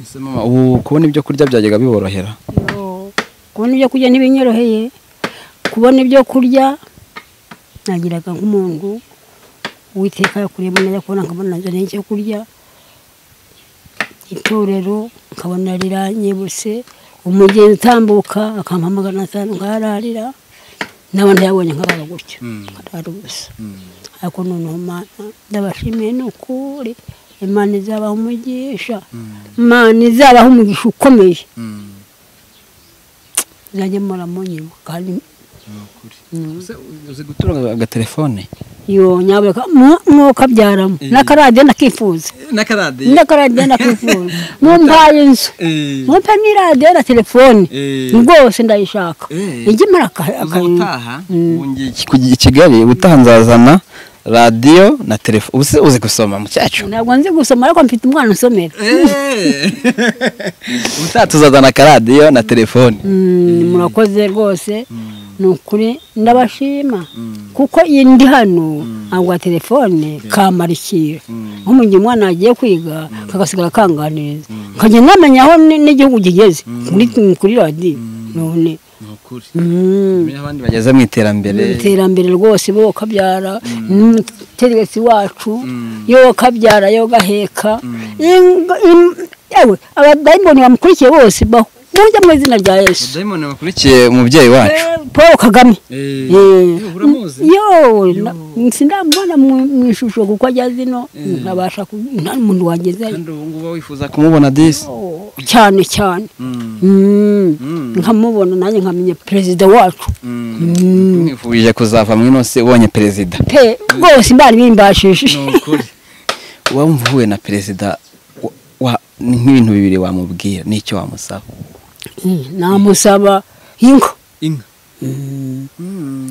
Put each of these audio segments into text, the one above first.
Ese mama ubu kubona ibyo kurya byajyaga biborohera Yo, kubona ibyo kurya ntibinyoroheye kubona ibyo kurya nagiraga nk'umuntu uwiteka yakuriyemo najya kubona nkabona nzaniye icyo kurya itorero nkabona riranyibutse umugenzi utambuka akampamagana atanu nkahararira naba ntayabonye nkarara gutyo Mm. nkarara ubusa ariko noneho Mana ndabashimiye ni ukuri imana izabaha umugisha imana izabaha umugisha ukomeye zanjye mpora munyuma kandi Ese uzi gutunga agatelefone yo nyabura mwokabyaramo Eh. n'akaradiyo ndakifuza n'akarade n'akaradiyo ndakifuza mumpaye inzu Eh. mumpe n'iradiyo na telefoni Eh. rwose ndayishaka Eh. ijya imara aka- uza akarimo. gutaha Mm. ubu ngiye iki- kujya i Kigali ubutaha nzazana radiyo na telefone ubu se uzi gusoma mucyacu ntabwo nzi gusoma ariko mfite umwana usomera ubutaha tuzazana akaradiyo na telefone Mm, murakoze rwose ni ukuri ndabashima kuko iyi ndi hano ntabwo telefone kamarikira nko mu gihe umwana agiye kwiga kagasigara kanganiriza nkajya namenya aho ni- n'igihugu kigeze kuri kuri radiyo none ni ukuri Mm, Buriya abandi bageze mu iterambere iterambere rwose bo kabyara n'umutegetsi wacu Mm. yo kabyara yo gaheka Inga- im- yewe abadayimoni bamukurikiye bose bahujya mu izina rya yesu dayimoni bakurikiye umubyeyi wacu Eh, Paul Kagame Eh, Eh, eh, uramuzi yo na- sindamubona mu mu ishusho kuko ajya zino Eh. ntabasha ku- nta n'umuntu wagezeyo kandi ubu ngubu wifuza kumubona disi Oh, cyane cyane Mm, Mm, Mm. nkamubona nanjye nkamenya perezida wacu mm. mwifurije kuzavamo inose ubonye perezida pe rwose mbari bimbashije wumva uhuye na perezida wa- wa- ni nk'ibintu bibiri wamubwira n'icyo wamusaba Eh, namusaba inka inka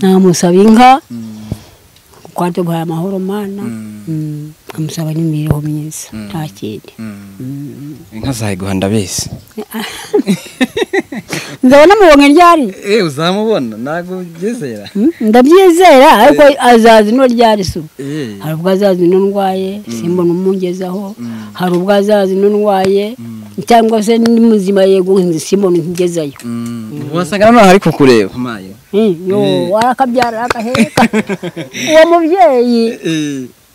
namusaba inka kuko yaduhaye amahoro mana Mm, nkamusaba n'imibereho myiza nta kindi inka zayiguha ndabizi nzabona mubonye ryari eee uzamubona ntabwo ubyizera Mm, ndabyizera ariko azaza ino ryari se ubu? hari ubwo azaza ino ndwaye simbona umugezaho hari ubwo azaza ino ndwaye cyangwa se ndi muzima yego simbona ntigezayo wasanga noneho ari kukureba Eh, yo arakabyara akaheka uwo mubyeyi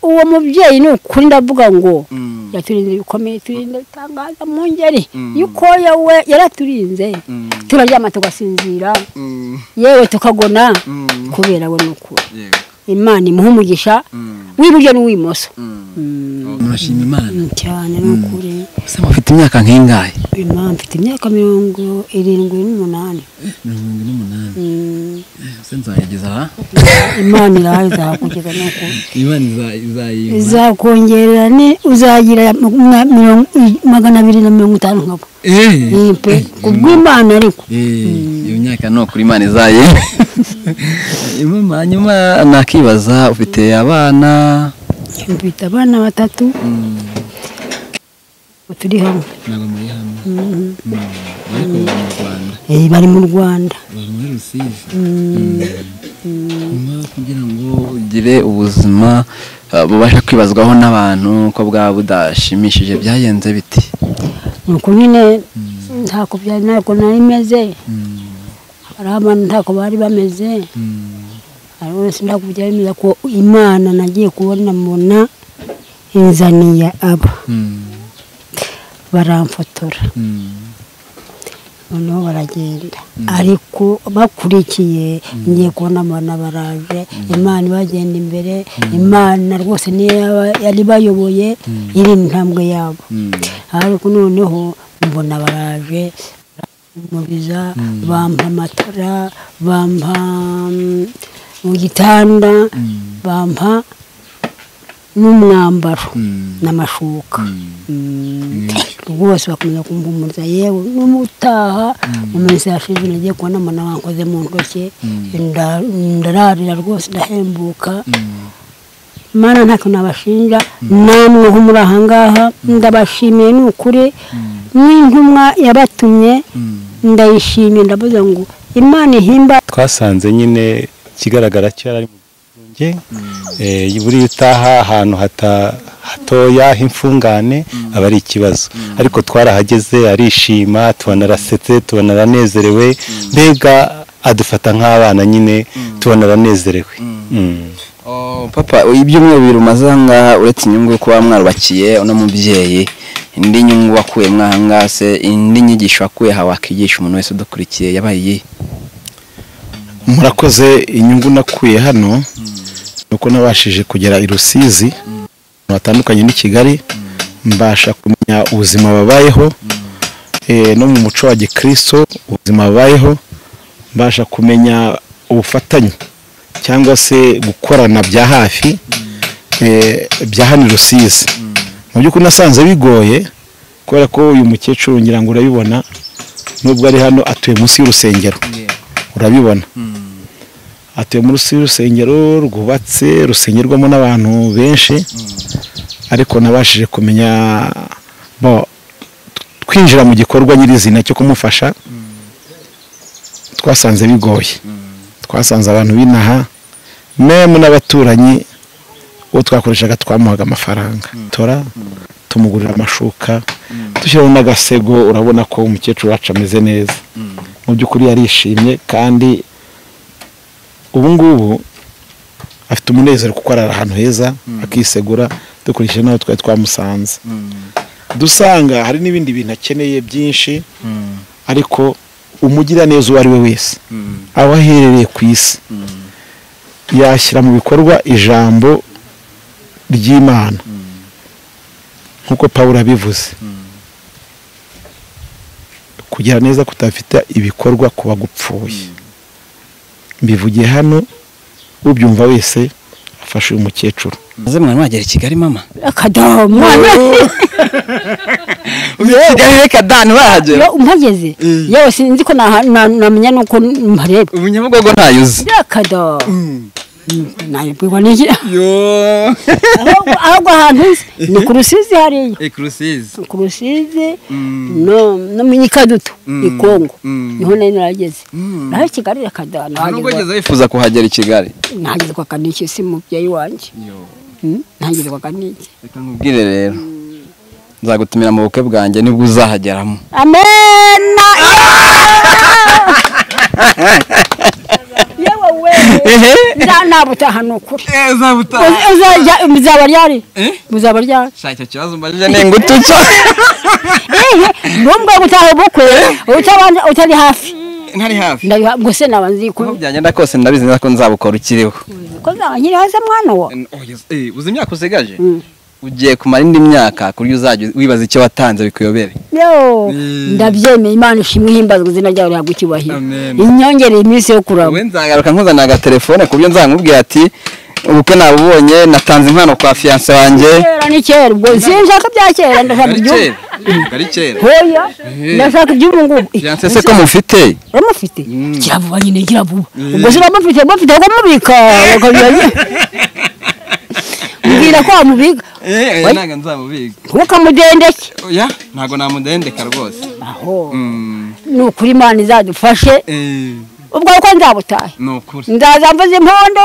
uwo mubyeyi ni ukuri ndavuga ngo Mm. yaturinze bikomeye turinde bitangaza mu ngeri Mm. yukoya we yaraturinze Mm. turaryama tugasinzira yewe tukagona kubera we ni ukuri imana imuha umugisha w'iburyo n'uw'imoso urashima imana Mm, cyane ni ukuri gusa mufite imyaka nk'ingahe imana mfite imyaka mirongo irindwi n'umunani mirongo irindwi n'umunani Mm, ese nzayageza aha imana irahaye izahakugeza ni ukuri imana iza- izayimpa izakongerera ni uzagira ma- mirongo- magana abiri na mirongo itanu nkabo Eh. Ni pe kubw'imana ariko Eh, iyo myaka ni ukuri imana izaye Mama, hanyuma nakibaza ufite abana mfite abana batatu turi hamwe ntabwo muri hano Mm. ariko bari mu rwanda Eh, bari mu rwanda bari muri rusizi Mm. nyuma kugira ngo ugire ubuzima eh, bubashe kwibazwaho n'abantu ko bwaba budashimishije byagenze biti nuko nyine ntako byari ntabwo nari meze hariho abantu ntako bari bameze hari wese ntako byari bimeze ko imana nagiye kubona mbona inzaniye aba baramfotora noneho baragenda ariko bakurikiye ngiye kubona abana baraje imana ibagenda imbere imana rwose niyo yaba- yari bayoboye iri intambwe yabo ariko noneho mbona baraje baramubiza bampa amatara bampa mm, mu gitanda bampa n'umwambaro n'amashuka Mm. rwose bakomeza kumpumuza yewe n'umutaha mu minsi yashize nagiye kubona mbona bankoze mu ntoki nda- ndararira rwose ndahembuka mana nta kintu nabashinja namwe ho muri aha ngaha ndabashimiye ni ukuri n'intumwa yabatumye ndayishimiye ndavuze ngo imana ihimba twasanze nyine ikigaragara cyo yari ari mu wanjye buriya utaha ahantu hatoya h'imfungane aba ari ikibazo ariko twarahageze arishima tubanarasetse tubanaranezerewe mbega adufata nk'abana nyine tubanaranezerewe papa ibyumweru bibiri umaze ahangaha uretse inyungu yo kuba mwarubakiye uno mubyeyi indi nyungu wakuye mwahangaha se indi nyigisho wakuye aha wakigisha umuntu wese udakurikiye yabaye iyihe murakoze inyungu nakuye hano nuko nabashije kugera i rusizi ahantu hatandukanye n'i kigali mbasha kumenya ubuzima babayeho no mu muco wa gikristo ubuzima babayeho mbasha kumenya ubufatanye cyangwa se gukorana bya hafi bya hano i rusizi mu by'ukuri nasanze bigoye kubera ko uyu mukecuru ngira ngo urabibona nubwo ari hano atuye munsi y'urusengero urabibona atuye munsi y'urusengero rwubatse rusengerwamo n'abantu benshi ariko nabashije kumenya twinjira mu gikorwa nyirizina cyo kumufasha twasanze bigoye twasanze abantu binaha memu n'abaturanyi uwo twakoreshaga twamuhaga amafaranga tora tumugurira amashuka dushyiraho n'agasego urabona ko umukecuru wacu ameze neza mu by'ukuri yarishimye kandi ubu ngubu afite umunezero kuko arara ahantu heza akisegura dukurikije n'aho twari twamusanze dusanga hari n'ibindi bintu akeneye byinshi ariko umugira neza uwo ari we wese aho aherereye ku isi yashyira mu bikorwa ijambo ry'imana nk'uko paul abivuze kugira neza kutafite ibikorwa ku bagupfuye mbivugiye hano ubyumva wese afashe uyu mukecuru maze mwana wagera i kigali mama akadaha mwana kigali reka dani wahagera mpageze yewe sinzi ko naha- na- namenya n'uko mpareba ubu nyabugogo ntayo uzi akadaha nabibwirwa n'iki yo ahubwo ahubwo ahantu nzi ni ku rusizi hariya ekurusizi ku rusizi no no mu nyikadutu i kongo niho nari narageze naho i kigali akadaha nubwo nahageze ugeze wifuza kuhagera i kigali nahagezwaga n'iki si mubyeyi wanjye Mm, nahagezwaga n'iki reka nkubwire rero nzagutumira mu bukwe bwanjye nibwo uzahageramo amena yewe we nabutaha ni ukuri uzajya muzaba ryari muzaba ryari shaka icyo kibazo umbajije ni ngutuca ntumbwe gutaha ubukwe utabanje utari hafi ntari hafi ndabiha ngo se naba nzi aho ko byagenda kose ndabizi neza ko nzabukora ukiriho ko nzaba nkiri hasi mwana wa uzi imyaka usigaje ugiye kumara indi myaka ku buryo uzajya wibaza icyo watanze bikuyobere yo Mm. ndabyemeye imana ishimwe ihimbazwa izina ryawe rihabwa icyubahiro Amen. inyongere iminsi yo kuraba wowe nzagaruka nkuzanira agatelefone ku buryo nzamubwira ati ubukwe nabubonye natanze impano kwa fiyanse wanjye kera ni kera ubwo sinshaka bya kera ndashaka ari iby'ubu kera ari kera hoya ndashaka iby'ubu ngubu fiyanse se ko mufite uramufite kiravuba nyine kiravuba ubwo se uramufite uramufite ukamubika bakabira mbwira ko wamubika eh Oya. ntabwo nzamubiga ntukamudendeke oya ntabwo namudendeka rwose aho Mm, ni ukuri imana izadufashe eh, ubwo ko nzabutahe ni ukuri ndaza mvuze impondo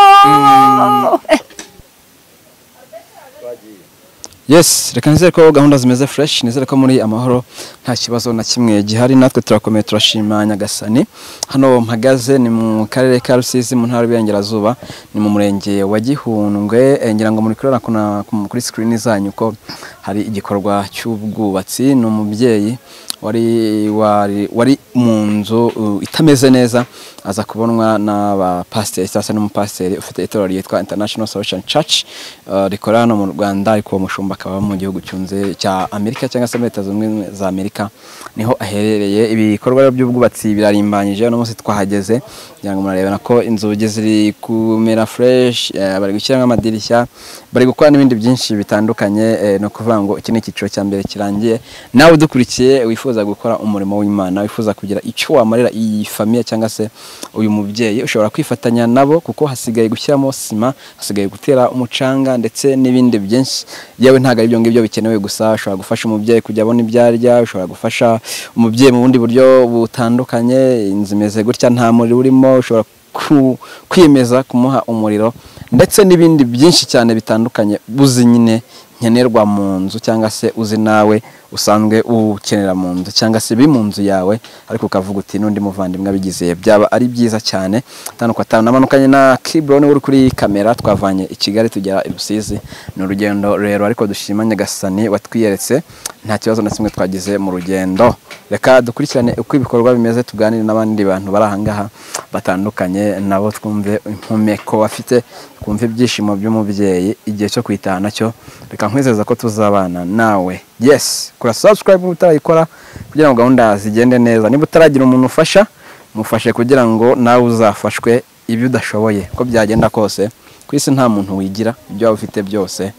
yes reka nizere ko gahunda zimeze fresh nizere ko muri amahoro nta kibazo na kimwe gihari natwe turakomeye turashima nyagasani hano mpagaze ni mu karere ka rusizi mu ntara y'uburengerazuba ni mu murenge wa gihundwe Eh, ngira ngo muri kureba kuna- ku- kuri screen zanyu ko hari igikorwa cy'ubwubatsi ni umubyeyi wari wari wari mu nzu uh, itameze neza aza kubonwa n'abapasiteri cyangwa se n'umupasiteri ufite itorero ryitwa international solution church uh, rikorera hano mu rwanda ariko uwo mushumba akaba mu gihugu cyunze cya amerika cyangwa se muri leta zunze ubumwe za amerika niho aherereye ibikorwa rero by'ubwubatsi birarimbanyije uno munsi twahageze kugira ngo murareba ko inzugi ziri kumera fresh eh, bari gushyiramo amadirishya bari gukora n'ibindi byinshi bitandukanye eh, ni ukuvuga ngo iki ni icyiciro cya mbere kirangiye nawe udukurikiye wifuza gukora umurimo w'imana wifuza kugira icyo wamarira iyi famiye cyangwa se uyu mubyeyi ushobora kwifatanya nabo kuko hasigaye gushyiramo sima hasigaye gutera umucanga ndetse n'ibindi byinshi yewe ntabwo ari ibyo ngibyo bikenewe gusa ushobora gufasha umubyeyi kujya abona ibyo arya ushobora gufasha umubyeyi mu bundi buryo butandukanye inzu imeze gutya nta muriro urimo ushobora ku- kwiyemeza kumuha umuriro ndetse n'ibindi byinshi cyane bitandukanye uzi nyine nkenerwa mu nzu cyangwa se uzi nawe usanzwe ukenera mu nzu cyangwa se biri mu nzu yawe ariko ukavuga uti n'undi muvandimwe abigizeye byaba ari byiza cyane tanduka namanukanye na kiburoni uri kuri kamera twavanye i kigali tugera i rusizi ni urugendo rero ariko dushima nyagasani watwiyeretse nta kibazo na kimwe twagize mu rugendo reka dukurikirane uko ibikorwa bimeze tuganire n'abandi bantu bari ahangaha batandukanye nabo twumve impumeko bafite twumve ibyishimo by'umubyeyi igihe cyo kwitaha nacyo reka nkwizeza ko tuzabana nawe yesi kora sabusikarayibu niba utarayikora kugira ngo gahunda zigende neza niba utaragira umuntu ufasha mufashe kugira ngo nawe uzafashwe ibyo udashoboye uko byagenda kose ku isi nta muntu wigira ibyo waba ufite byose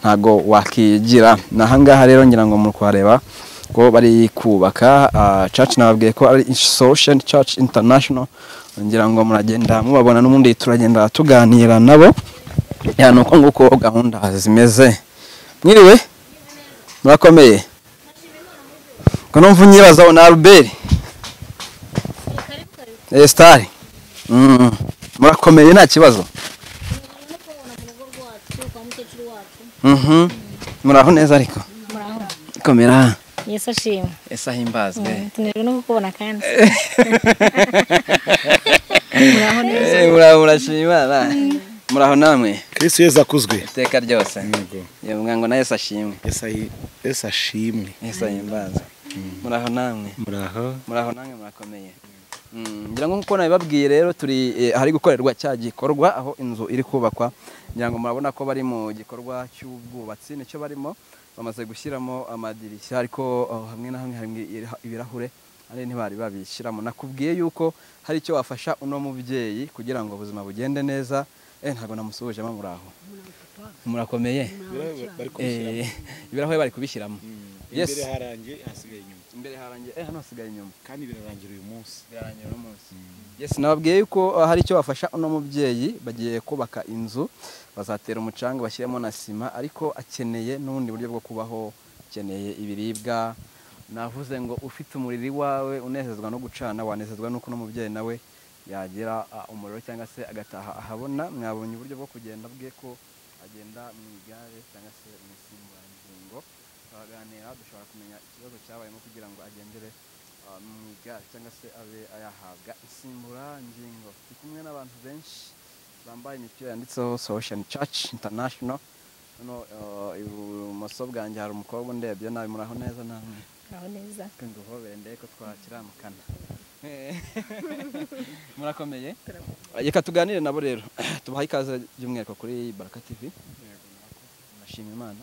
ntago wakigira ni ahangaha rero ngira ngo muri kuhareba ko bari kubaka caci nababwiye ko ari solusheni caci intanashono ngira ngo muragenda mubabona n'ubundi turagenda tuganira nabo ya ni uko nguko gahunda zimeze mwiriwe murakomeye ko numva unyibazaho na albert esitari murakomeye nta kibazo muraho neza ariko komera yesu ashimwe ese ahimbazwe tunejwe no kukubona kandi muraho neza Eh, muraho murashima ba. muraho namwe kirisi yeza akuzwe iteka ryose yemwe ngo na yesu ashimwe yesi ashimwe yesu ahimbazwe muraho namwe muraho nange murakomeye Mm, ngira ngo nk'uko nabibabwiye rero turi eh, ahari gukorerwa cya gikorwa aho inzu iri kubakwa ngira ngo murabona ko bari mu gikorwa cy'ubwubatsi nicyo barimo bamaze gushyiramo amadirishya ariko oh, hamwe na hamwe hari ira- ibirahure ari ntibari babishyiramo nakubwiye yuko hari icyo wafasha uno mubyeyi kugira ngo ubuzima bugende neza eh ntabwo namusuhujemo muraho murakomeye Eh, ibirahure bari kubishyiramo Yes. harangiye hasigaye inyuma imbere harangiye eh hano hasigaye inyuma kandi birarangira uyu munsi birarangira uno munsi yesi nababwiye yuko uh, hari icyo bafasha uno mubyeyi bagiye kubaka inzu bazatera umucanga bashyiremo na sima ariko akeneye n'ubundi buryo bwo kubaho akeneye ibiribwa navuze ngo ufite umuriri wawe unezezwa no gucana wanezezwa n'uko uno mubyeyi nawe yagira uh, umuriro cyangwa se agataha ahabona mwabonye uburyo bwo kugenda bwe ko agenda mu igare cyangwa se mu isimburangingo turaganira dushobora kumenya ikibazo cyabayemo kugira ngo agendere ah, mu igare cyangwa se abe ayahabwa insimburangingo turi kumwe n'abantu benshi bambaye imipira yanditseho solution church international hano ah, ibumoso bwanjye hari umukobwa undebye nabi muraho neza namwe muraho neza twe nguhobere ndebe ko twakiramukana murakomeye reka tuganire nabo rero tubaha ikaze by'umwihariko kuri baraka tv nashima imana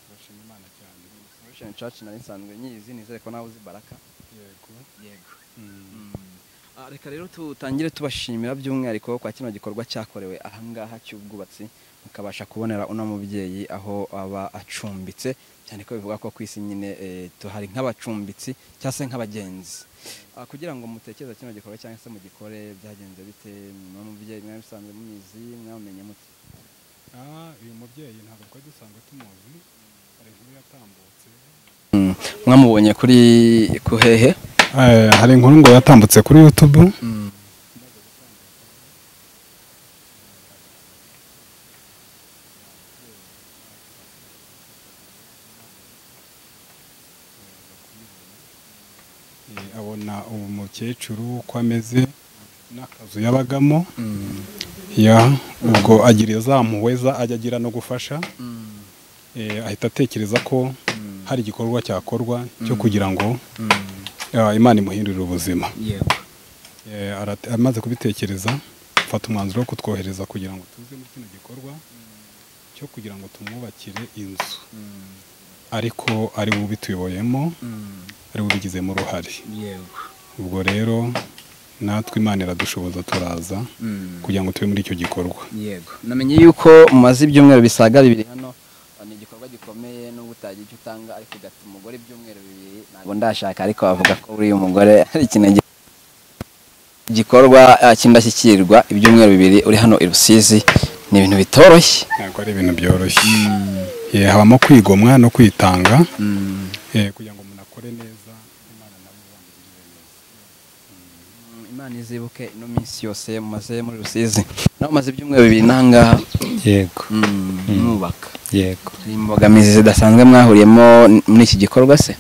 turashima imana cyane Revolution Church nari nsanzwe nyizi nizere ko nawe uzi baraka yego yego reka rero tutangire tubashimira by'umwihariko kwa kino gikorwa cyakorewe ahangaha cy'ubwubatsi mukabasha kubonera uno mubyeyi aho aba acumbitse cyane ko bivuga ko ku isi nyine eh, tuhari nk'abacumbitsi cyangwa se nk'abagenzi Ah, kugira ngo mutekereze kino gikorwa cyangwa se mugikore byagenze bite mwa mubyeyi mwari musanzwe mumizi mwamenye mute ah uyu mubyeyi ntabwo twari dusanzwe tumuzi hari inkuru yatambutse mwamubonye kuri kuhehe hari inkuru ngo yatambutse kuri yutubu abona uwo mukecuru uko ameze n'akazu yabagamo ya ubwo agira izamuweza ajya agira no gufasha eh, ahita atekereza ko hari igikorwa cyakorwa cyo kugira ngo ah, imana imuhindurire ubuzima yego Eh, arate- amaze kubitekereza afata umwanzuro wo kutwohereza kugira ngo tuze muri kino gikorwa cyo kugira ngo tumwubakire inzu ariko ari we ubituyoboyemo ari we ubigizemo uruhare yego ubwo rero natwe imana iradushoboza turaza kugira ngo tube muri icyo gikorwa yego namenye yuko mumaze ibyumweru bisaga bibiri hano ni igikorwa gikomeye nubwo utagira icyo utanga ariko ugatuma umugore ibyumweru bibiri ntabwo ndashaka ariko bavuga ko uriya mugore hari ikintu gi- gikorwa eh, cy'indashyikirwa ibyumweru bibiri uri hano i rusizi ni ibintu bitoroshye ntabwo ari ibintu byoroshye Eh, habamo kwigomwa no kwitanga Eh, kugira ngo umuntu akore neza imana nawe izamugirire neza imana izibuke ino minsi yose mumaze muri rusizi nawe umaze ibyumweru bibiri n'ahangaha yego mm, mwubaka yego hari imbogamizi zidasanzwe mwahuriyemo n- muri iki gikorwa se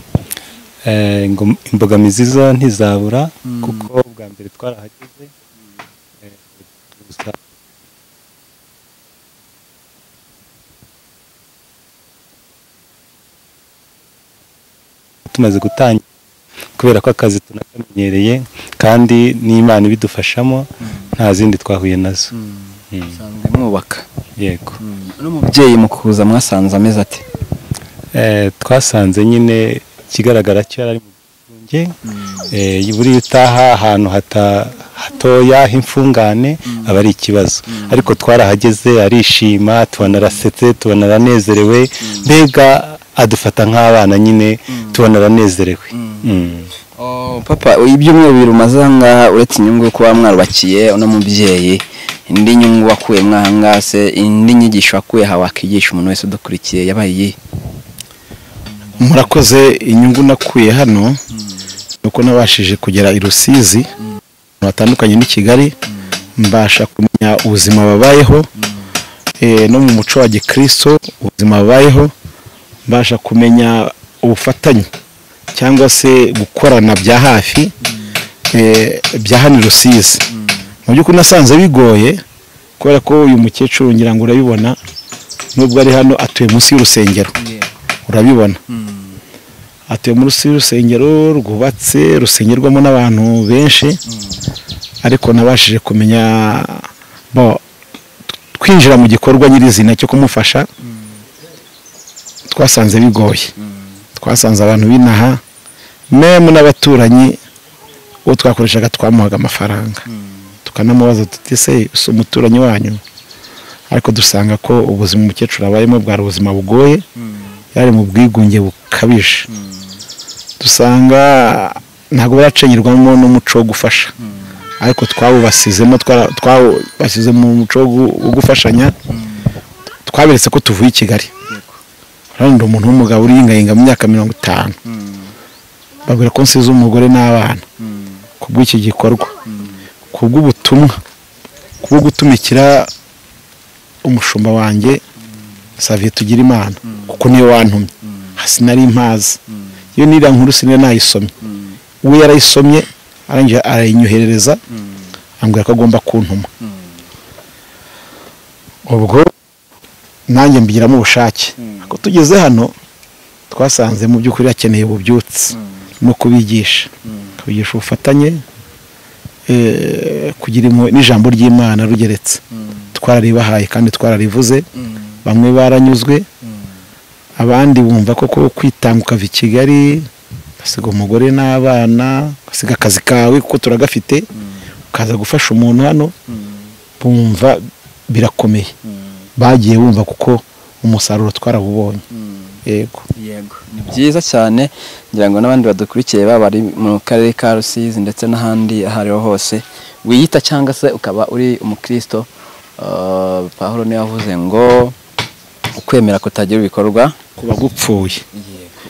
Eh, ngo imbogamizi zo ntizabura kuko ubwa mbere twarahageze eh, gusa tumaze gutangira kubera ko akazi tunakamenyereye kandi n'imana ibidufashamo nta zindi twahuye nazo Mm. musanzwe mwubaka yego n'umubyeyi mu kuza mwasanze ameze ati Eh, twasanze nyine ikigaragara cyo yari ari mu bwenge buriya utaha ahantu hata- hatoya h'imfungane aba ari ikibazo ariko twarahageze arishima tubona arasetse tubona aranezerewe mbega adufata nk'abana nyine tubona aranezerewe Mm. Oh, papa ibyumweru bibiri umaze ahangaha uretse inyungu yo kuba mwarubakiye uno mubyeyi indi nyungu wakuye mwahangaha se indi nyigisho wakuye aha wakigisha umuntu wese udukurikiye yabaye iyihe murakoze inyungu nakuye hano ni uko nabashije kugera i rusizi ahantu hatandukanye n'i kigali mbasha kumenya ubuzima babayeho eh, no mu muco wa gikristo ubuzima babayeho mbasha kumenya ubufatanye cyangwa se gukorana bya hafi eh, bya hano i rusizi mu by'ukuri nasanze bigoye kubera ko uyu mukecuru ngira ngo urabibona nubwo ari hano atuye munsi y'urusengero urabibona atuye muri y'urusengero rwubatse rusengerwamo n'abantu benshi ariko nabashije kumenya bo twinjira mu gikorwa nyirizina cyo kumufasha twasanze bigoye twasanze abantu binaha mwe n'abaturanyi uwo twakoreshaga twamuhaga amafaranga tukanamubaza tuti se si umuturanyi wanyu ariko dusanga ko ubuzima umukecuru abayemo bwari ubuzima bugoye yari mu bwigunge bukabije dusanga ntabwo baracengerwamo n'umuco wo gufasha ariko twawubasizemo twara- twawubasize mu muco wo gu- wo gufashanya twaberetse ko tuvuye i kigali hano ndi umuntu w'umugabo uriyingayinga mu myaka mirongo itanu babwira ko nsize umugore n'abana kubw'iki gikorwa kubw'ubutumwa kubwo gutumikira umushumba wanjye saviye tugira imana kuko niyo wantumye sinari impazi iyo niriya nkuru sinari nayisomye we yarayisomye arangije arayinyoherereza ambwira ko agomba kuntuma ubwo nanjye mbigiramo ubushake ariko tugeze hano twasanze mu by'ukuri hakeneye ububyutse no kubigisha kubigisha ubufatanye eh, kugira impuhwe n'ijambo ry'imana rugeretse twararibahaye kandi twararivuze bamwe baranyuzwe abandi bumva ko kuba kwitanga ukava i kigali ugasiga umugore n'abana ugasiga akazi kawe kuko turagafite ukaza gufasha umuntu hano bumva birakomeye bagiye bumva kuko umusaruro twarawubonye yego yego ni byiza cyane ngira ngo n'abandi badukurikiye baba bari mu karere ka rusizi ndetse n'ahandi aho ariho hose wiyita cyangwa se ukaba uri umukristo eh, pahuro niwe wavuze ngo ukwemera kutagira ibikorwa ku bagupfuye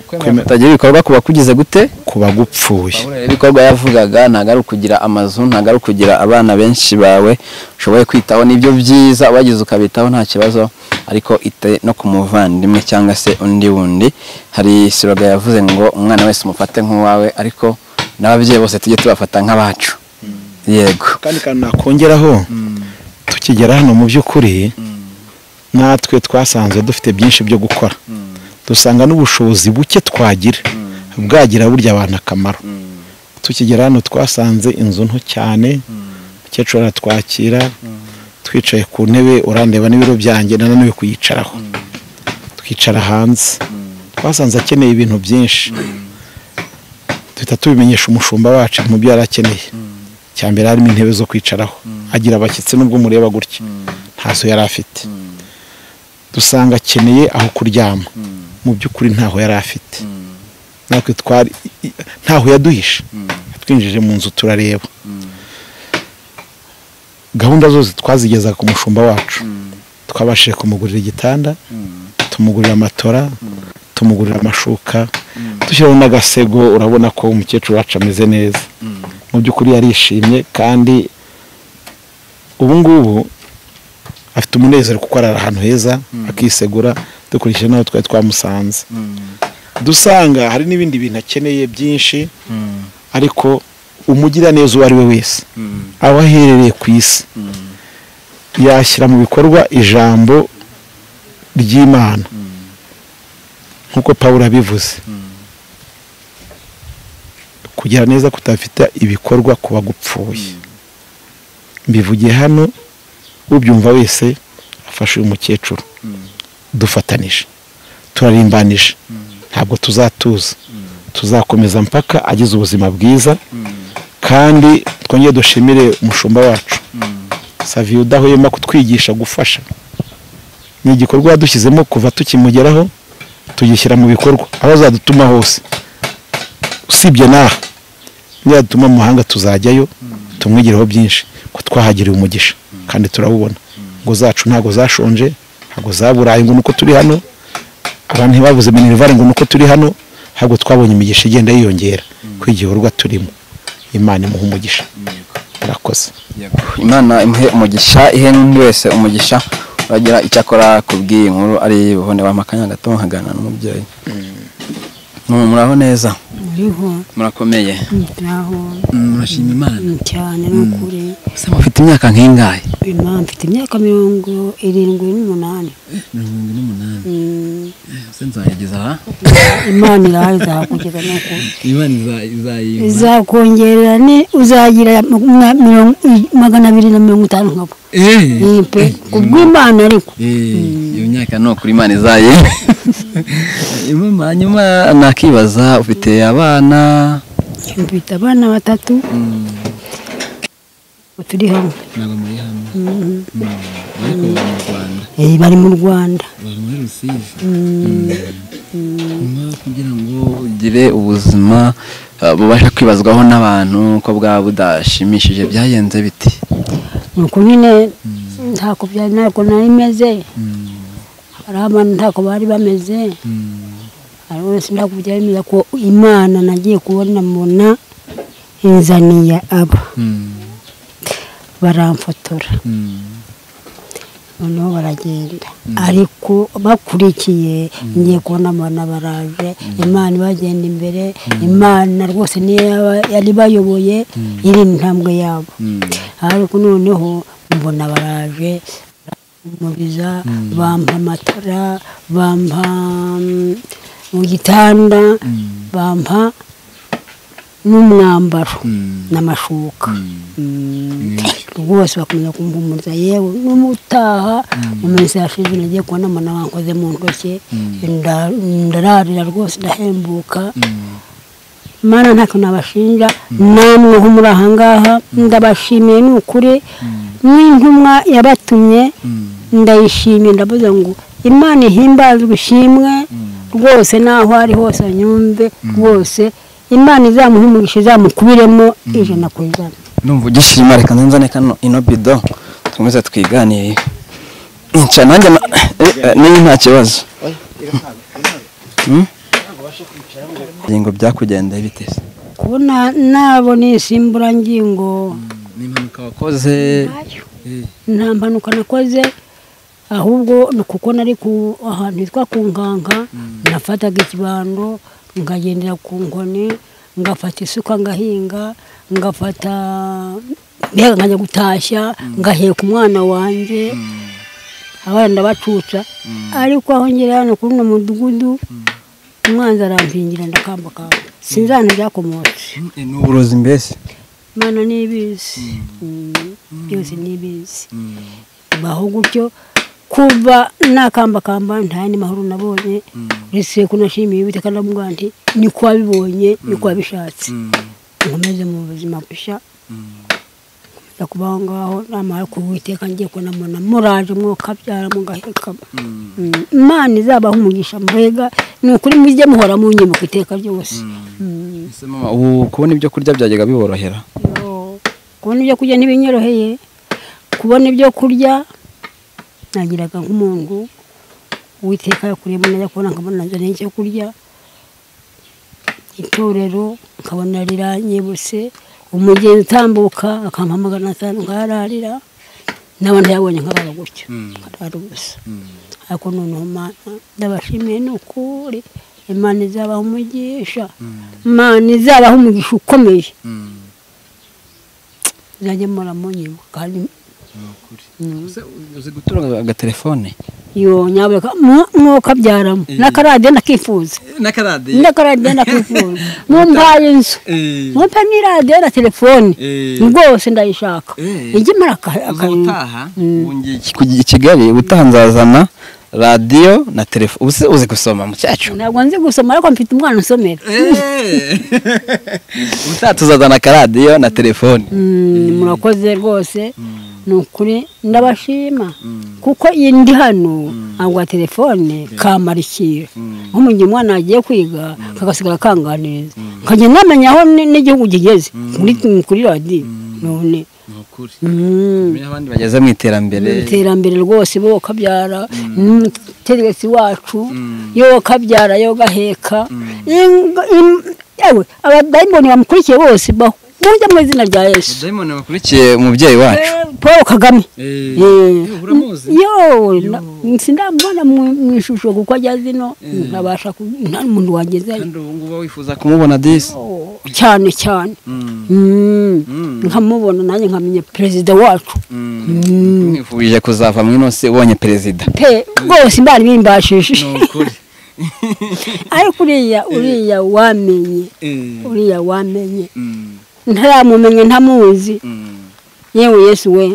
ukwemera kutagira ibikorwa kuba kugize gute ku bagupfuye Pawulo rero ibikorwa yavugaga ntabwo ari ukugira amazu ntabwo ari ukugira abana benshi bawe ushoboye kwitaho nibyo byiza wagize ukabitaho nta kibazo ariko ite no ku muvandimwe cyangwa se undi wundi hari siroga yavuze ngo umwana wese umufate nk'uwawe ariko n'ababyeyi bose tujye tubafata nk'abacu yego kandi kandi nakongeraho tukigera hano mu by'ukuri natwe twasanze dufite byinshi byo gukora dusanga n'ubushobozi buke twagira bwagira burya abantu akamaro tukigera hano twasanze inzu nto cyane umukecuru aratwakira twicaye ku ntebe urandeba n'ibiro byanjye nananiwe kuyicaraho twicara hanze twasanze akeneye ibintu byinshi duhita tubimenyesha umushumba wacu mu byo yari akeneye cya mbere harimo intebe zo kwicaraho agira abashyitsi nubwo umureba gutya ntazo yari afite dusanga akeneye aho kuryama mu by'ukuri ntaho yari afite natwe twari i- i- ntaho yaduhisha twinjije mu nzu turareba gahunda zose twazigezaga ku mushumba wacu twabashije kumugurira igitanda tumugurira amatora tumugurira amashuka dushyiraho n'agasego urabona ko umukecuru wacu ameze neza mu by'ukuri yarishimye kandi ubu ngubu afite umunezero kuko ari ahantu heza akisegura dukurikije n'aho twari twamusanze dusanga hari n'ibindi bintu akeneye byinshi ariko umugira neza uwo ari we wese aho aherereye ku isi yashyira mu bikorwa ijambo ry'imana nk'uko pawulo abivuze kugira neza kutafite ibikorwa ku bagupfuye mbivugiye hano ubyumva wese afashe uyu mukecuru dufatanije turarimbanije ntabwo tuzatuza tuzakomeza mpaka agize ubuzima bwiza kandi twongere dushimire umushumba wacu saviye udahwema kutwigisha gufasha ni igikorwa yadushyizemo kuva tukimugeraho tugishyira mu bikorwa aho azadutuma hose usibye n'aha niyadutuma mu mahanga tuzajyayo tumwigireho byinshi ko twahagiriye umugisha kandi turawubona ngo zacu ntabwo zashonje ntabwo zaburaye ngo nuko turi hano abantu ntibabuze minerivare ngo nuko turi hano ahubwo twabonye imigisha igenda yiyongera ko igikorwa turimo imana imuha umugisha murakoze imana imuhe umugisha ihe n'undi wese umugisha uragira icyo akora ku bw'iyi nkuru ari buhone bampakanya gato nkagana n'umubyeyi Mu- muraho neza uriho murakomeye ntaho murashima imana cyane n'ukuri se mufite imyaka nk'ingahe Imana mfite imyaka mirongo irindwi n'umunani mirongo ine n'umunani Mm, se nzayigeza aha imana irahari izakugeza no ku imana iza- izayimpa izakongerera ne uzagira ma- mirongo- magana abiri na mirongo itanu nkabo Eh, Ni pe kubw'imana ariko eh, iyo myaka ni ukuri imana izaye Imana, hanyuma nakibaza ufite abana mfite abana batatu turi hamwe ntabwo muri hamwe Mm. ariko bari mu rwanda Eh, bari mu rwanda bari muri rusizi Mm. nyuma kugira ngo ugire ubuzima eh, bubasha kwibazwaho n'abantu ko bwaba budashimishije byagenze biti nuko nyine ntako byari ntabwo nari meze hari abantu ntako bari bameze hari wese ntako byari bimeze ko imana nagiye kubona mbona inzaniye aba baramfotora noneho baragenda ariko bakurikiye ngiye kubona abana baraje imana ibagenda imbere imana rwose niyo yaba- yari bayoboye iri intambwe yabo ariko noneho mbona baraje barampumuriza bampa amatara bampa mm, mu gitanda bampa n'umwambaro n'amashuka Mm. rwose bakomeza kumpumuriza yewe n'umutaha mu minsi yashize nagiye kubona mbona bankoze mu ntoki nda- ndararira rwose ndahembuka mana ntacyo nabashinja namwe ho muri aha ngaha ndabashimiye ni ukuri n'intumwa yabatumye ndayishimiye ndavuze ngo imana ihimbazwe ishimwe rwose n'aho ari hose anyumve rwose imana izamuha umugisha izamukubiremo ijana ku ijana numva ugishima reka nzane kano ino bido twemeze twiganirire nca nanjye na- eh, eh, niyo nta kibazo Hmm? ingingo byakugendeye bite se kubona nabona insimburangingo n'impanuka wakoze nta mpanuka nakoze ahubwo ni kuko nari ku ahantu hitwa ku nkanka nafataga ikibando ngagendera ku nkoni ngafata isuka ngahinga ngafata mbega nkajya gutashya ngaheka umwana wanjye abana ndabacuca ariko aho ngera hano kuri uno mudugudu umwanzi arampingira ndakambakamba sinzi ahantu byakomotse ni uburozi mbese imana ni ibizi Mm, byose ni ibizi baho gutyo kuva nakambakamba nta yandi mahoro nabonye uretse ko nashimiye uwiteka ndavuga nti ni ko wabibonye ni ko wabishatse nkomeze mu buzima bushya nkomeza kubaho ngaho namara ku witeka ngiye kunamona muraje mwokabyara mugahekama Mm, imana izabaho umugisha mbega ni ukuri mujye muhora mu nyibuka iteka ryose Mm. Ese mama, ubu kubona ibyo kurya byajyaga biborohera Yo, kubona ibyo kurya ntibinyoroheye kubona ibyo kurya nagiraga nk'umuntu uwiteka yakuriyemo najya kubona nkabona nazanye icyo kurya itorero nkabona riranyibutse umugenzi utambuka akampamagara atanu nkararira n'abandi yabonye nk'abara gutyo nkarara ubusa ariko noneho mana ndabashimiye ni ukuri imana izabaha umugisha imana izabaha umugisha ukomeye muzajye muramunyibuka kandi Uzi- uzi gutunga agatelefone yo nyabura mwokabyaramo n'akaradiyo ndakifuza n'akaradiyo ndakaradiyo ndakifuza mumpaye inzu mumpe n'iradiyo na telefone Eh. rwose ndayishaka Eh. ijye imara aka- akayintu. ubutaha ngiye kujya i kigali ubutaha nzazana radiyo na telefone uzi uzi gusoma mucyacu ntabwo nzi gusoma ariko mfite umwana usomera ubutaha tuzazana akaradiyo na telefone Mm, murakoze rwose ni ukuri ndabashima kuko iyi ndi hano ntabwo wa telefone kamarikira nko mu gihe umwana yagiye kwiga kagasigara kanganiriza nkajya namenya aho ni- n'igihugu kigeze kuri- kuri radiyo none Mm. Menya abandi bageze mu iterambere iterambere rwose bo kabyara umutegetsi wacu yo kabyara yo gaheka Ing- im- yewe abadayimoni bamukurikiye bose bahuje mu izina rya yesu dayimoni wakurikiye umubyeyi wacu Eh, paul kagame Eh, Eh, uramuzi? yo na- sindamubona mu mu ishusho kuko ajya zino ntabasha ku- nta muntu wagezeyo kandi ubu ngubu wifuza kumubona disi Oh, cyane cyane Mm. nkamubona nanjye nkamenya perezida wacu mwifurije kuzava mu ino si ubonye perezida pe rwose mbari bimbashije ukuri ariko uriya uriya wamenye uriya wamenye ntaramumenya ntamuzi yewe yesu we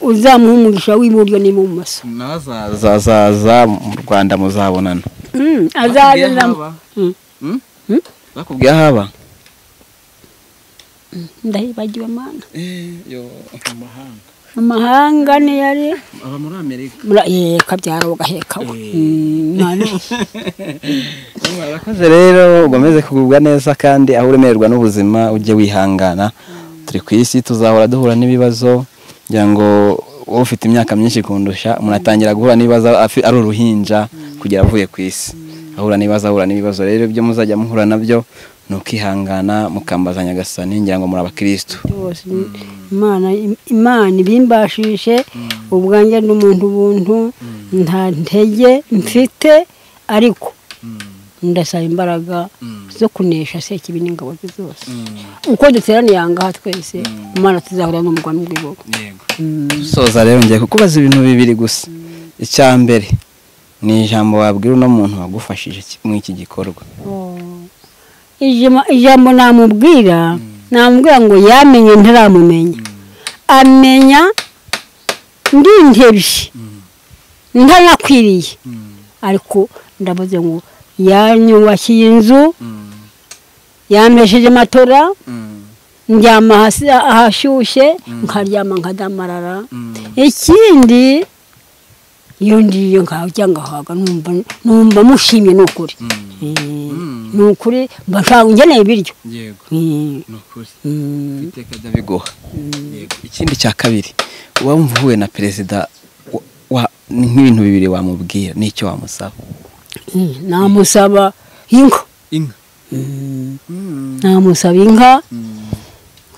uzamuha umugisha w'iburyo n'ibumoso nazazaza mu rwanda muzabonana Mm, azabiramo Mm, bakubwiye aho aba ndahibagiwe mana amahanga niyo ari aba muri amerika mura- eh, kabyara ugaheka we Mm, none- murakoze rero ukomeze kugubwa neza kandi aho uremererwa n'ubuzima ujye wihangana turi ku isi tuzahora duhura n'ibibazo kugira ngo wowe ufite imyaka myinshi kundusha umuntu atangira guhura n'ibibazo afi- ari uruhinja kugera avuye ku isi ahura n'ibibazo ahura n'ibibazo rero ibyo muzajya muhura nabyo ni ukihangana mukambazanya agasani ngira ngo muri abakirisitu byose imana imana ibimbashishe ubwanjye n'umuntu ubuntu nta ntege mfite ariko ndasaba imbaraga zo kunesha sekibi n'ingabo ze zose uko duteraniye aha ngaha twese imana tuzahura n'umugani w'ibihugu soza rero ngiye kukubaza ibintu bibiri gusa icya mbere ni ijambo wabwira uno muntu wagufashije ki- muri iki gikorwa Ijama- ijambo namubwira namubwira ngo yamenye ntaramumenya amenya ndi intebye ntanakwiriye ariko ndavuze ngo yanyubakiye inzu yamesheje matora ndyama hasi ahashyushye nkaryama nkadamarara ikindi iyo ngiyo nkajya ngahaga numva numva mushimye ni ukuri Eh, ni ukuri mba nshaka ngeneye ibiryo yego Eh, ni ukuri mm, iteka ndabiguha yego ikindi cya kabiri wumva uhuye na perezida wa- wa- ni nk'ibintu bibiri wamubwira n'icyo wamusaba eh, namusaba inka inka namusaba inka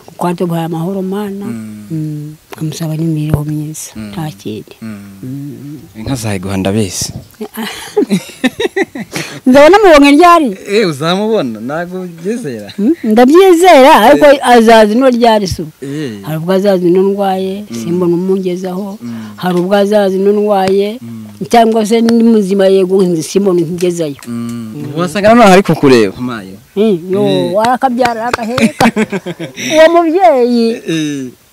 kuko haduhaye amahoro mana Mm, nkamusaba n'imibereho myiza nta kindi inka zayiguha ndabizi nzabona mubonye ryari eee uzamubona ntabwo ubyizera Mm, ndabyizera ariko azaza ino ryari so eee hari ubwo azaza ino ndwaye simbona umugezaho hari ubwo azaza ino ndwaye cyangwa se ndi muzima yego nzi- simbona ntigezayo wasanga noneho ari kukureba mpaye yo warakabyara agaheka uwo mubyeyi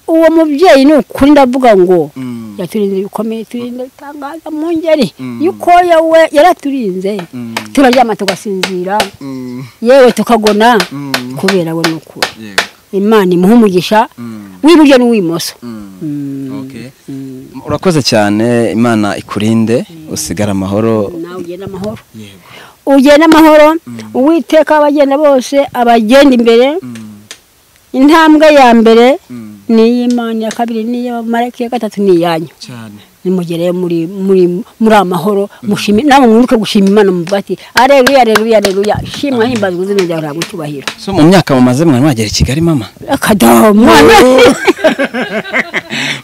uwo mubyeyi ni ukuri ndavuga ngo yaturinze bikomeye turinde bitangaza mu ngeri yuko we yaraturinze turaryama tugasinzira yewe tukagona kubera we ni ukuri yego imana imuha umugisha w'iburyo n'uw'imoso Okay. urakoze cyane imana ikurinde usigare amahoro nawe ugenda amahoro ugenda amahoro uwiteka abagenda bose abagenda imbere intambwe ya mbere ni iy'imana iya kabiri ni iy'abamarayika iya gatatu ni iyanyu cyane Mm. nimugereyo muri muri muri amahoro mushime namwe mwibuke gushima imana muvuga ati areruya areruya areruya shimwa himbazwa izina ryawe ntabwo icyubahiro so mu myaka mumaze mwari mwagera i kigali mama akadomo mwana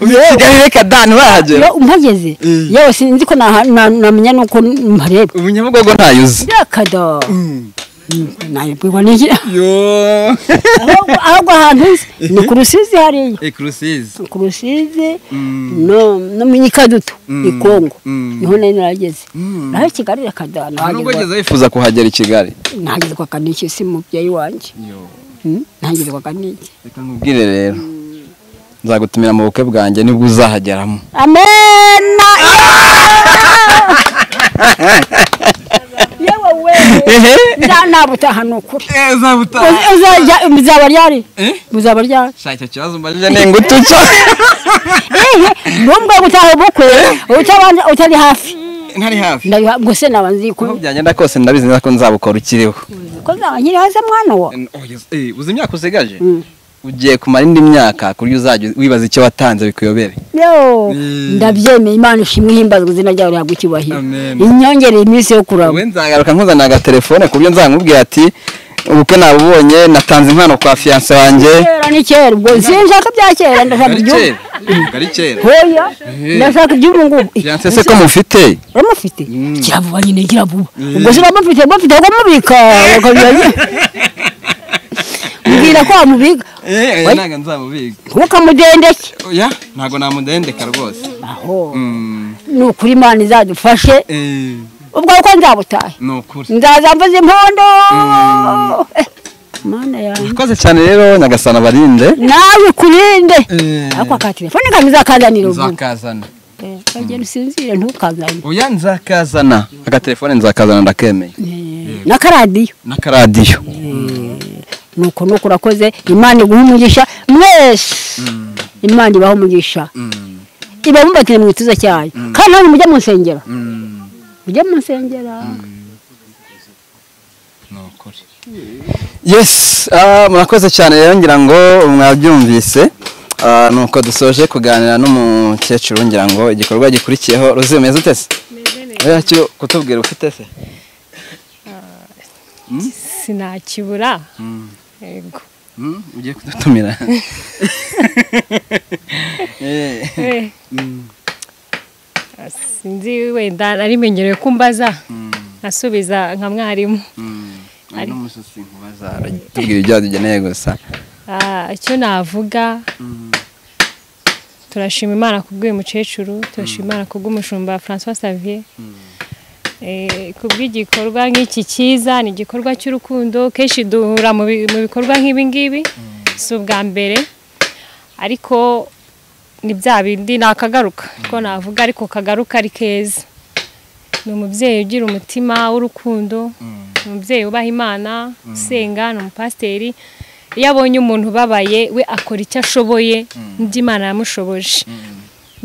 uvuye i kigali reka dani barahagera Yo, mpageze yewe sinzi ko naha- na- namenya nuko mpareba ubu nyabugogo ntayo uzi byakado nabibwirwa n'iki yo ahubwo ahubwo ahantu nzi ni ku rusizi hariya ekurusizi ku rusizi no no mu nyikadutu i kongo niho nari narageze naho i kigali yakada nubwo nahageze ugeze wifuza kuhagera i kigali nahageze kwa kaniki si mubyeyi wanjye Mm, nahageze kwa kaniki reka nkubwire rero nzagutumira mu bukwe bwanjye nibwo uzahageramo amena yewe wewe ndanabutaha ni ukuri uzajya muzaba ryari muzaba ryari shaka icyo kibazo mbajije ni ingutu cyo ntumbwe gutaha ubukwe utabanje utari hafi ntari hafi ndariha ngo se naba nzi aho ko byagenda kose ndabizi neza ko nzabukora ukiriho ko nzaba nkiri hasi mwana wa uzi imyaka usigaje Mm. ugiye kumara indi myaka ku buryo uzajya wibaza icyo watanze bikuyobere yo Mm. ndabyemeye imana ishimwe himbazwa izina ryawe rihabwa icyubahiro Amen. inyongere iminsi yo kuraba wowe nzagaruka nkuzanira agatelefone ku buryo nzamubwira ati ubukwe nabubonye natanze impano kwa fiyanse wanjye kera ni kera ubwo sinshaka bya kera ndashaka Ari iby'ubu kera ari kera hoya ndashaka iby'ubu ngubu fiyanse se ko mufite uramufite kiravuba nyine kiravuba ubwo se uramufite bafite aho kumubika bakabiranye mbwira ko wamubika eh Oya. ntabwo nzamubiga ntukamudendeke oya ntabwo namudendeka rwose aho Mm, ni ukuri imana izadufashe eh, ubwo uko nzabutahe ni ukuri nzaza mvuze impondo Eh, mana yawe urakoze cyane rero nyagasana barinde nawe ukurinde Eh. ariko aka telefone kanjye uzakazanira ubu nzakazana Eh, uragenda usinzire ntukazane oya nzakazana agatelefone nzakazana ndakemeye n'akaradiyo n'akaradiyo nuko nuko urakoze imana iguha umugisha mwese imana ibaha umugisha ibamubatiye mu gituza cyayo kandi namwe mujya mu nsengero mujya mu nsengero yes ah, murakoze cyane rero ngira ngo mwabyumvise Ah, nuko dusoje kuganira n'umukecuru ngira ngo igikorwa gikurikiyeho ruzi umeze ute se oya cyo kutubwira ufite se sinakibura yego Mm, ugiye kudutumira Eh, Eh. Ah, sinzi wenda narimenyereye ko mbaza asubiza nka mwarimu ari n'umusozi nkubaza tubwira ibyo dukeneye gusa Ah, icyo navuga turashima imana kubw'uyu mukecuru turashima imana kubw'umushumba francois savier Eh, kubw'igikorwa nk'iki cyiza ni igikorwa cy'urukundo kenshi duhura mu bi- mu bikorwa nk'ibi ngibi si ubwa mbere ariko ni bya bindi ni akagaruka ko navuga ariko kagaruka ari keza ni umubyeyi ugira umutima w'urukundo ni umubyeyi wubaha imana usenga ni umupasiteri iyo abonye umuntu ubabaye we akora icyo ashoboye n'ibyo imana yamushoboje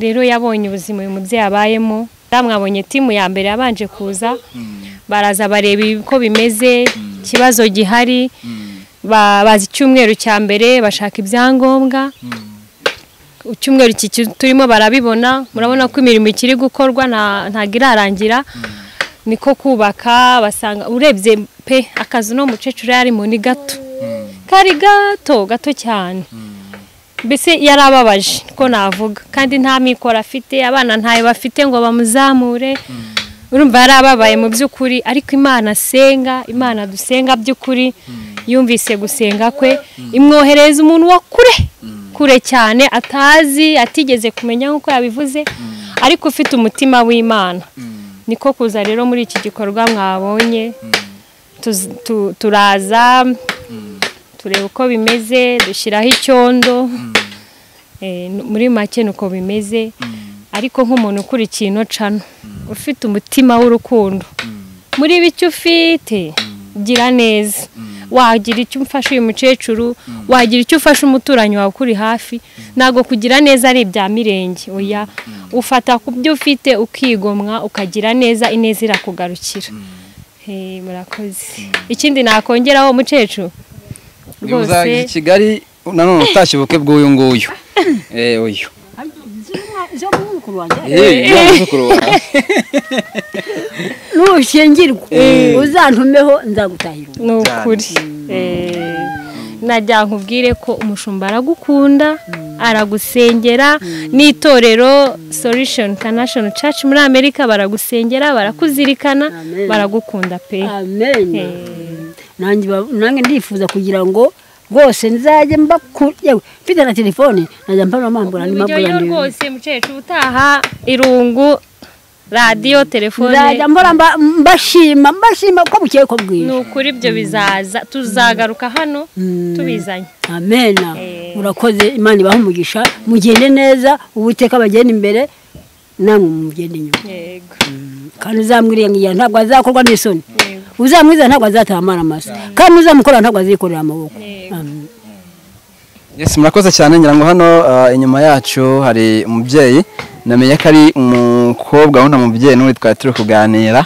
rero yabonye ubuzima uyu mubyeyi abayemo mwabonye timu ya mbere yabanje kuza baraza bareba uko bimeze ikibazo gihari ba- baza icyumweru cya mbere bashaka ibyangombwa icyumweru iki ki- turimo barabibona murabona ko imirimo ikiri gukorwa nta- ntabwo irarangira niko kubaka basanga urebye pe akazu no mukecuru yarimo ni gato kari gato gato cyane mbese yarababaje ko navuga kandi nta mikoro afite abana ntayo bafite ngo bamuzamure urumva yarababaye mu by'ukuri ariko imana asenga imana dusenga by'ukuri yumvise gusenga kwe imwoherereza umuntu wa kure kure cyane atazi atigeze kumenya nk'uko yabivuze ariko ufite umutima w'imana niko kuza rero muri iki gikorwa mwabonye Tuz- tu- turaza tureba uko bimeze dushyiraho icyondo Eh, n- muri make ni uko bimeze ariko nk'umuntu ukurikiye ino cano ufite umutima w'urukundo muri bike ufite gira neza wagira icyo umfasha uyu mukecuru wagira icyo ufasha umuturanyi wawe ukuri hafi ntabwo kugira neza ari ibya mirenge oya ufata ku byo ufite ukigomwa ukagira neza ineza irakugarukira Eh, murakoze ikindi nakongeraho umukecuru niba uzajya i kigali nanone utashye ubukwe bw'uyu nguyu Eh, uyu zo mu mukuru wanjye Eh, ya muzukuru wawe. nushyingirwa uzantumeho nzagutahira ubu ni ukuri Eh, najya nkubwire ko umushumba aragukunda aragusengera n'itorero solution international church muri amerika baragusengera barakuzirikana Amen. baragukunda pe amen Eh. nanjye ba- nanjye ndifuza kugira ngo rwose nzajye mbakure yewe mfite na telefone najya mbona mpambura andi uburyoyo mpambura rwose mukecuru utaha irungu radiyo telefone nzajya mbora mba- mbashima mbashima ko bukeye ko bwije ni ukuri ibyo bizaza tuzagaruka hano tubizanye amena Eh. urakoze imana ibaha umugisha mugende neza uwiteka bagenda imbere namwe mugende inyuma yego kandi uzamwiriya ngiya ntabwo azakorwa n'isoni uzamwiza ntabwo azatamara amaso kandi uzamukorera ntabwo azikorera amaboko Yego. Amen. Yes, murakoze cyane ngira ngo hano ah, inyuma yacu hari umubyeyi namenye ko ari umukobwa wundi mubyeyi n'undi twari turi kuganira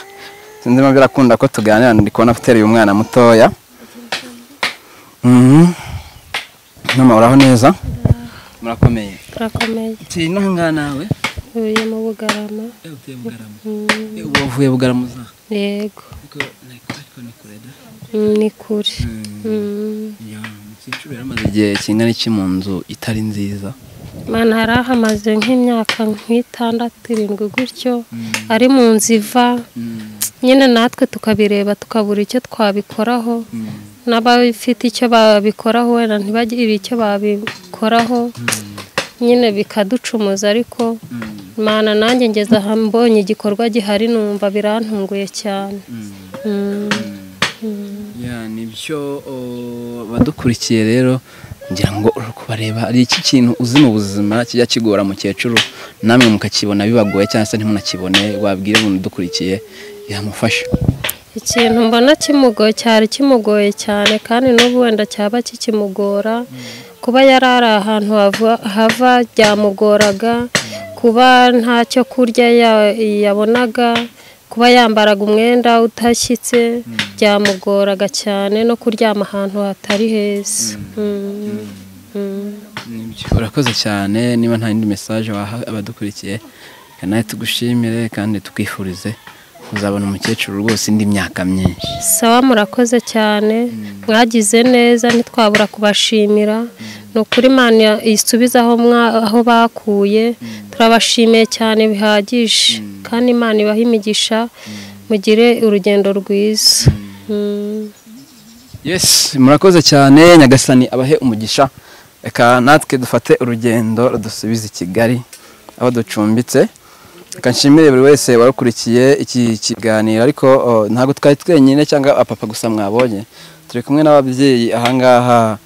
sinzi impamvu birakunda ko tuganira ndi kubona uteruye umwana mutoya Mhm. mama uraho neza murakomeye turakomeye turi inaha nawe uvuye mu bugarama utuye bugarama ubu wavuye bugarama uza yego ariko ni kure da Mm, ni kure Mm. umukecuru yaramaze igihe kingana iki mu nzu itari nziza mana hari ahamaze nk'imyaka nk'itandatu irindwi gutyo ari mu nzu iva nyine natwe tukabireba tukabura icyo twabikoraho n'abafite icyo babikoraho wenda ntibagire icyo babikoraho nyine bikaducumuza ariko mana nanjye ngeze aha mbonye igikorwa gihari numva birantunguye cyane Mm. ya nibyo o, badukurikiye rero ngira ngo uri kubareba hari iki kintu uzi mu buzima kijya kigora mukecuru namwe mukakibona bibagoye cyangwa se ntimunakibone wabwira umuntu udukurikiye yamufasha ikintu mbona kimugoye cyari kimugoye cyane kandi n'ubu wenda cyaba kikimugora kuba yari ari ahantu hava- hava byamugoraga kuba ntacyo kurya ya- yabonaga kuba yambaraga umwenda utashyitse byamugoraga cyane no kuryama ahantu hatari heza Mm. Mm. Nibyo, urakoze cyane niba nta yindi mesaje waha abadukurikiye reka nawe tugushimire kandi tukwifurize kuzabona umukecuru rwose indi myaka myinshi sawa murakoze cyane mwagize neza ntitwabura kubashimira ni ukuri imana isubiza aho mwa- aho bakuye turabashimiye cyane bihagije kandi imana ibahe imigisha mugire urugendo rwiza Mm. yes murakoze cyane nyagasani abahe umugisha reka natwe dufate urugendo rudusubize i kigali aho ducumbitse reka nshimire buri wese warukurikiye iki kiganiro ariko o, ntabwo twari twenyine cyangwa apapa gusa mwabonye turi kumwe n'ababyeyi ahangaha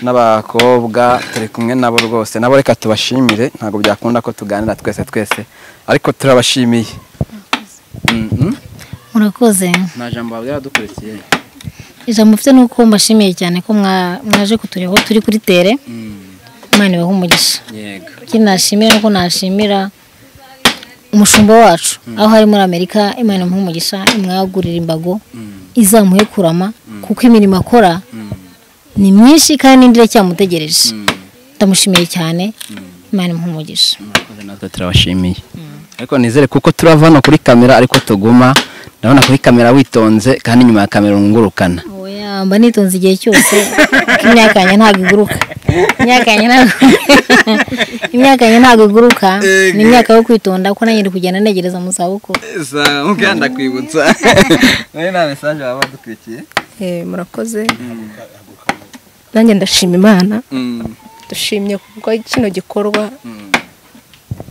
n'abakobwa turi kumwe nabo rwose nabo reka tubashimire ntabwo byakunda ko tuganira twese twese ariko turabashimiye Mhm. murakoze nta jambo wabwira abadukurikiye ijambo mfite ni uko mbashimiye cyane ko mwa- mwaje kutureba aho turi kuri tere Mm, imana ibaha umugisha yego ikindi nashimira nuko nashimira umushumba wacu aho hari muri amerika imana imuhe umugisha imwagurira imbago izamuhe kurama kuko imirimo akora ni myinshi kandi n'indi iracyamutegereje ndamushimiye cyane imana imuhe umugisha murakoze natwe turabashimiye ariko nizere kuko turava hano kuri kamera ariko tuguma ndabona kuri kamera witonze kandi inyuma ya kamera wungurukana oya mba nitonze igihe cyose kuko imyaka yanjye ntabwo iguruka imyaka yanjye ntabwo imyaka yanjye ntabwo iguruka ni imyaka yo kwitonda kuko nanjye ndi kugenda ntegereza mu zabukuru muganda kwibutsa nawe nta mesaje waba wadukurikiye Eh, murakoze nanjye ndashima imana dushimye kuko kino gikorwa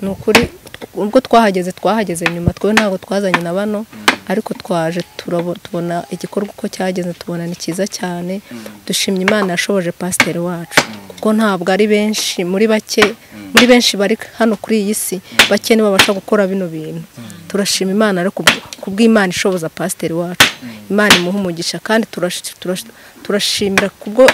ni ukuri ubwo twahageze twahageze nyuma twe ntabwo twazanye na bano ariko twaje turabo- tubona igikorwa uko cyageze tubona ni cyiza cyane dushimye imana yashoboje pasiteri wacu kuko ntabwo ari benshi muri bake muri benshi bari hano kuri iyi si bake nibo babasha gukora bino bintu turashima imana rero kubw- kubw'imana ishoboza pasiteri wacu imana imuha umugisha kandi turash- turash- turashimira kubwo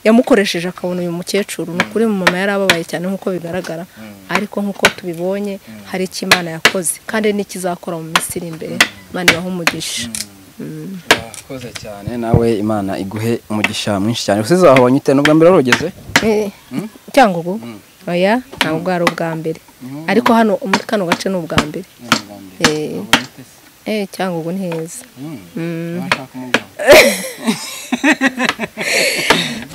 yamukoresheje akabona uyu mukecuru ni ukuri mama yari ababaye cyane nk'uko bigaragara ariko nk'uko tubibonye hari icyo imana yakoze kandi n'ikizakora mu minsi iri imbere imana ibaha umugisha murakoze cyane nawe imana iguhe umugisha mwinshi cyane usize wahabonye ute nubwo mbere warugeze Eh, cyangugu oya ntabwo bwari ubwa mbere ariko hano muri kano gace ni ubwa mbere Eh, eh cyangwa ubu ni heza Mm.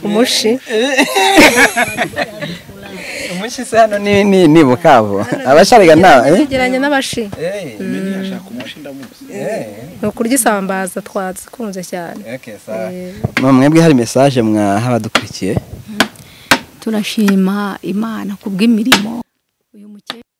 umushi umushi se hano ni ni ni bukabo abashariga nta eh? yegeranye n'abashi Eh, eh, ni ukurya isambaza twazikunze cyane okay, sawa. Mama, mwebwe hari message mwaha abadukurikiye turashima imana ku bw'imirimo uyu mukecuru